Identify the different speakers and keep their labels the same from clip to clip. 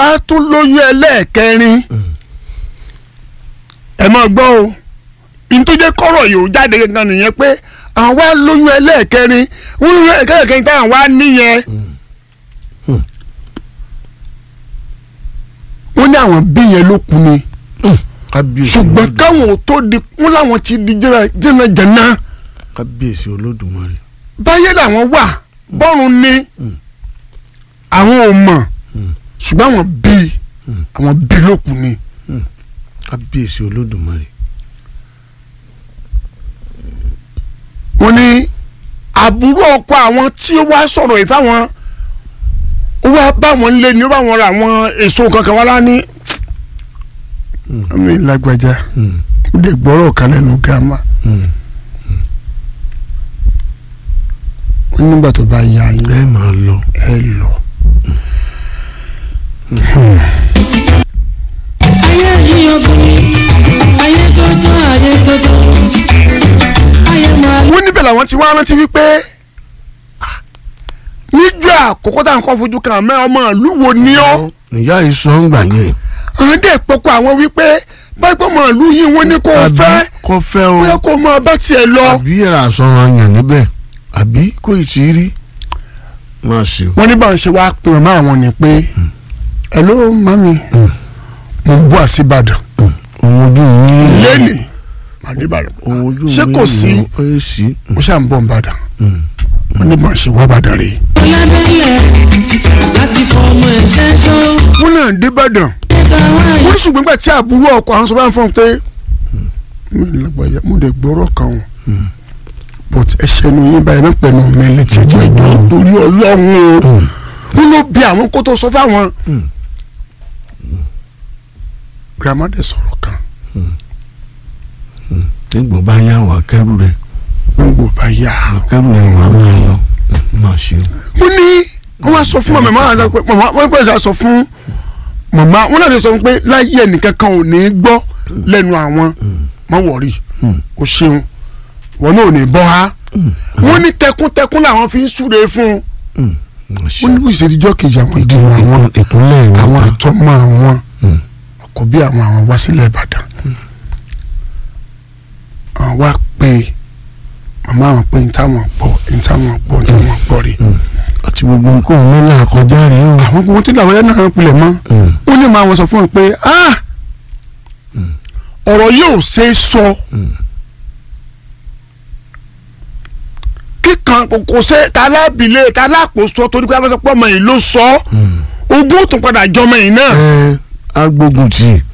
Speaker 1: wá tún lóyún ẹlẹ́ẹ̀kẹrin ẹ máa gbọ́ o ìtújẹ́ kọ́rọ̀ yìí ó jáde gangan nìyẹn pé àwọn wá lóyún ẹlẹ́ẹ̀kẹrin wọ́n lóyún ẹlẹ́ẹ̀kẹrin táwọn wá níyẹn wọ́n ní àwọn bí yẹn ló kú ni
Speaker 2: kábíyèsí
Speaker 1: ṣùgbọ́n
Speaker 2: olódùmarè
Speaker 1: káwọn ò tó di wọ́n láwọn ti di jẹ́nàjẹ́nà
Speaker 2: kábíyèsí olódùmarè
Speaker 1: báyé làwọn wà bọ́run ni àwọn ò mọ̀ ṣùgbọ́n àwọn bí àwọn bí ló kú ni.
Speaker 2: kábíyèsí olódùmarè
Speaker 1: wọ́n ní àbúrò ọkọ àwọn tí ó wá sọ̀rọ̀ yìí fáwọn ó wá bá wọn lé ní ó bá wọn ra àwọn èso kankan wá lání. àmì lágbájá ó lè gbọ́rọ̀ kan lẹ́nu girama wọ́n nígbà tó bá yá yín
Speaker 2: ẹ máa lọ
Speaker 1: ẹ lọ.
Speaker 3: ayé yìí ogun ni ayé tótó ayé tótó ayé máa
Speaker 1: wọ́n níbẹ̀ làwọn ti wá rántí wípé ah, níjọ́ àkọ́kọ́ tá à ń kọ́ fojú kan mẹ́ ọmọ ìlú wo ni ọ́
Speaker 2: ìyá ìsọ ń gbà yẹn
Speaker 1: àwọn dẹ̀ pọ̀kọ àwọn wípé báyìí ọmọ ìlú yìí wọ́n ní kó o
Speaker 2: àbí
Speaker 1: fẹ́
Speaker 2: kò fẹ́ o
Speaker 1: bóyá kó o máa bá tiẹ̀ lọ.
Speaker 2: àbí ẹ̀rọ àsọ̀rọ̀ yàn níbẹ̀ àbí kò ì tí ì rí máa ṣe o.
Speaker 1: wọ́n ní báwọn ṣe wáá pè mọ́ àwọn ni pé hello mami mo ń bọ̀ àṣìbàdàn
Speaker 2: ohun ojú mi rí rẹ̀.
Speaker 1: lẹ́nì àdìbàdàn
Speaker 2: ohun ojú mi
Speaker 1: ṣé kò
Speaker 2: rí
Speaker 1: sí
Speaker 2: rẹ̀, ó yẹ sí.
Speaker 1: ó ṣà ń bọ̀ nìbàdàn wọ́n ní báwọn ṣe wá bàdàn rèé.
Speaker 3: lábẹ́lẹ̀ láti fọmọ ẹ̀ṣẹ́ sọ
Speaker 1: wọ́n náà débàdàn
Speaker 3: níta wáyé
Speaker 1: wọ́n ní ṣùgbọ́n nígbà tí àbúrò ọkọ àwọn sọ bá ń fọ́n pé mi ò lágbàáyà mo dẹ̀ gbọ́rọ̀ kan o but ẹsẹ̀ nu yín báyìí mẹ́pẹ́ nu mi létí ìjọ ìjọ torí ọlọ́run o wọ́n ló bí àwọn kó tó sọ fáwọn. grandma dẹ̀ sọ̀rọ̀ kan
Speaker 2: nígbà bá yá wà kẹrù rẹ̀
Speaker 1: gbogbo bá yá.
Speaker 2: kẹrù rẹ̀ wà máa yọ máa ṣe o.
Speaker 1: wọ́n ní wọ́n wá sọ fún màmá màmá àti pé màmá wọ́n pèsè sọ fún màmá wọ́n náà ti sọ fún pé láyé ẹnìkan kan ò ní gbọ́ lẹ́nu àwọn má wọ̀rí o ṣeun wọn náà ò ní bọ́ ha wọ́n ní tẹkúntẹkún làwọn fi ń súre fún un
Speaker 2: máa ṣe
Speaker 1: wọ́n ní kò ìṣèdíjọ́ kejì àwọn ìdìbò àwọn
Speaker 2: ìkúnlẹ̀
Speaker 1: àwọn
Speaker 2: ìwọ̀n
Speaker 1: àtọ́mọ àwọn ọkọ̀ bí àwọn àwọn wá sílẹ̀ Ìbàdàn àwọn wá pé màmá àwọn pé ní táwọn gbọ́ ní táwọn gbọ́ ní táwọn gbọ́ rí
Speaker 2: àti gbogbo nǹkan mẹ́lá àkọjá rẹ̀ o.
Speaker 1: àwọn gbogbo tí làwọn yẹn náà pilẹ̀ mọ́ ó ní màá wọn sọ fún un pé ah ọ̀rọ̀ yóò ṣe é sọ kíkan kò- kò ṣe talábìlẹ̀ talákòóso torí pé a bá sọ pé ọmọ yìí ló sọ ọ́ ogún tó padà jọmọ yìí náà.
Speaker 2: ẹ agbógun tì í.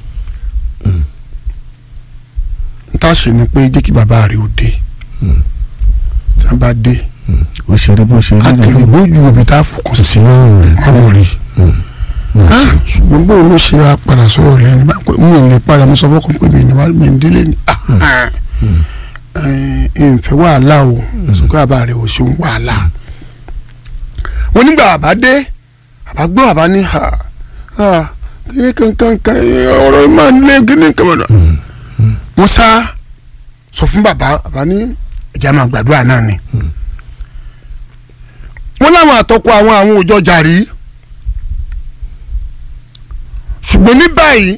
Speaker 1: n ta ṣe ni pé jẹ́ kí bàbá rẹ̀ ó dé tí a bá dé
Speaker 2: ó ṣe rí bó ṣe rí
Speaker 1: akèrè
Speaker 2: rẹ̀
Speaker 1: bójú òbí tá a fòkàn sí
Speaker 2: sí lọ́rùn rẹ̀.
Speaker 1: ọ̀rọ̀ rí Ah, ṣùgbọ́n bó ló ṣe wá padà sọ̀rọ̀ lẹ́nu bá pé mi ò lè padà mo sọ fọ́kàn pé mi ní wàá mi ń délé ni Ah, eh, ìfẹ́ wàhálà o sọ pé bàbá rẹ̀ ò ṣeun wàhálà wọ́n nígbà bàbá dé bàbá gbọ́ bàbá ní ha ha kíní kankan kan ọ̀rọ̀ yìí máa ń lé kíní kan mọ̀nà wọ́n sá sọ fún bàbá bàbá ní ẹ̀jẹ̀ máa gbàdúrà náà ni wọ́n láwọn àtọ́kọ àwọn àwọn òjọ jàrí ṣùgbọ́n ní báyìí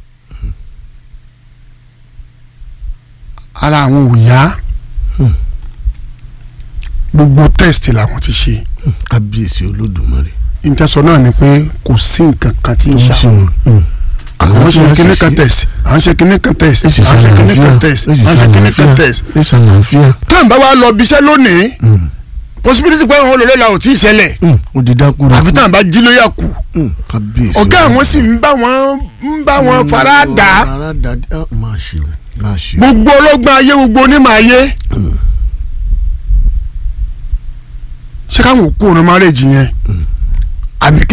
Speaker 1: ara àwọn ò yá gbogbo test làwọn ti ṣe
Speaker 2: kábíyèsí olódùmarè.
Speaker 1: ìtẹ́sọ náà ni pé kò sí nǹkan kan tí ń ṣàwọn àwọn ṣe kíní kan test àwọn ṣe kíní kan test
Speaker 2: èsì
Speaker 1: àwọn ṣe kíní kan
Speaker 2: sàlàáfíà
Speaker 1: test
Speaker 2: èsì
Speaker 1: àwọn ṣe kíní kan
Speaker 2: sàlàáfíà
Speaker 1: test
Speaker 2: èsì sàlàáfíà.
Speaker 1: táwọn bá wa lọ bíṣẹ́ lónìí possibility pé àwọn olólè la ò tí ì ṣẹlẹ̀
Speaker 2: ó di dákúrò.
Speaker 1: àfi táwọn bá jí ló yà kú
Speaker 2: kábíyèsí
Speaker 1: ọ̀gá àwọn sì ń bá wọn ń bá wọn fara dà á
Speaker 2: fara dà á máa ṣe o máa ṣe o.
Speaker 1: gbogbo ọlọ́gbọ́n ayé gbogbo onímọ̀ ayé ṣé káwọn òkú òun márèjì yẹn àbí kí